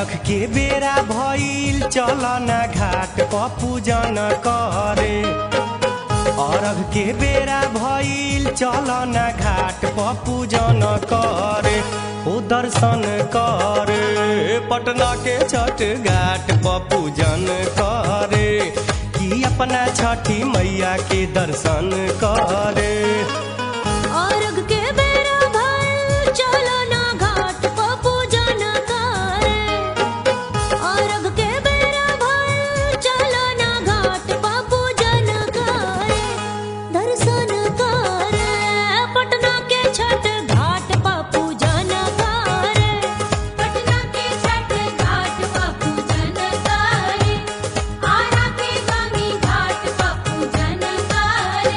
अरख के बेरा भइल चल ना घाट प पूजन करे अरघ के बेरा भइल चल ना घाट प पूजन करे ओ दर्शन करे पटना के छठ घाट प पूजन करे कि अपना छठी मैया के दर्शन करे अर्घ के बेरा भइल चलो ना घाट प पूजन करे अर्घ के बेरा भइल चलो ना घाट प पूजन करे दर्शन करे पटना के छठ घाट प पूजन करे पटना के छठ घाट प पूजन करे आरा के गामी घाट प पूजन करे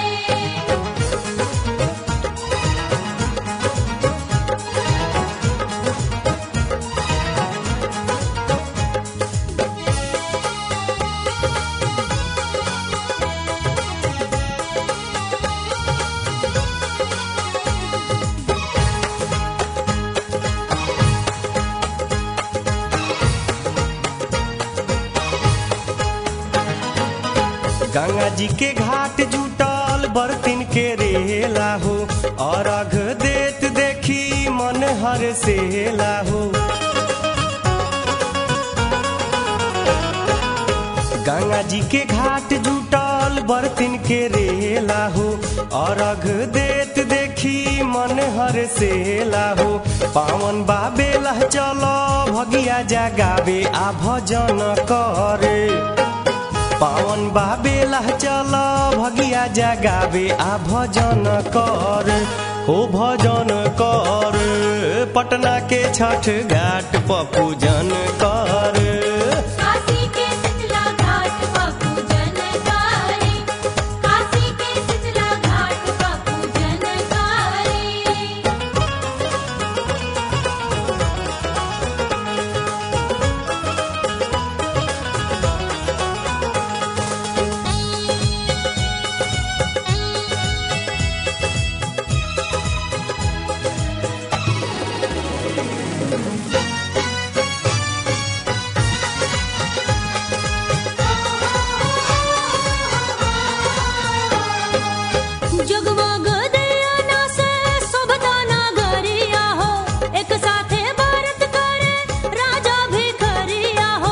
गंगा जी के घाट जुटल बर्तिन के रेला हो अरघ देत देखी मन हर सेला हो गंगा जी के घाट जुटल बर्तिन के रेला हो अरघ देत देखी मन हर सेला हो पावन बाबेला चलो भगिया जगावे आ भजन करे पावन बाबेला चल भगिया जगावे आ भजन कर हो भजन कर पटना के छठ घाट प पूजन कर काशी के शीतला घाट पर पूजन करे काशी के शीतला घाट पर पूजन करे जगमग दियाना से शोभता नगरिया हो एक साथे भारत करे राजा भिखरिया हो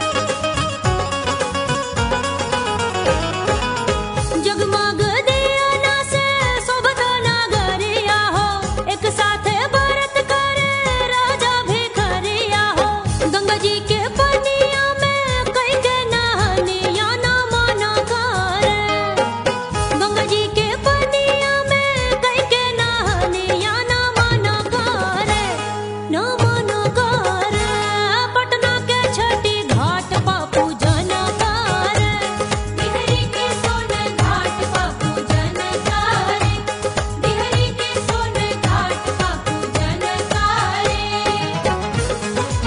जगमग दियाना से शोभता नगरिया हो एक साथे भारत करे राजा भिखरिया हो गंगा जी के पनिया में कई के नहनिया ना मना करे गंगा जी के पनिया में कई के नहनिया ना मना करे ना मना करे पटना के छठी घाट पा पूजन करे बिहरी के सोन घाट पा पूजन करे बिहरी के सोन घाट पा पूजन करे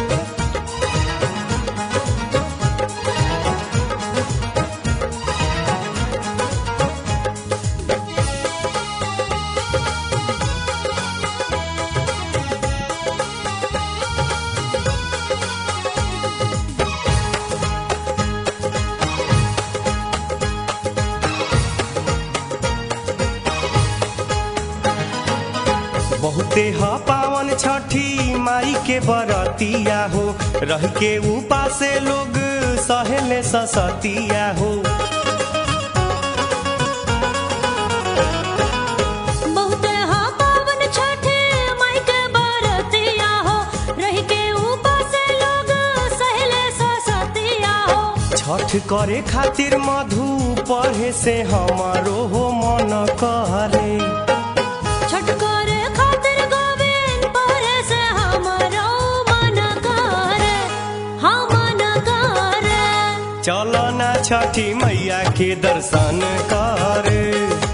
बहुते ह पावन छठी माई के बरतिया हो रह के उपासे लोग सहेले ससतिया हो बहुते हा पावन छठे माई के बरतिया हो रह के ऊपर से लोग सहले ससतिया हो छठ करे खातिर मधु पढ़े से हमारो हो मन करे छठ करे खातिर गोविंद परे से हमारो मन करे हाँ मन करे चलो ना छठी मैया के दर्शन करे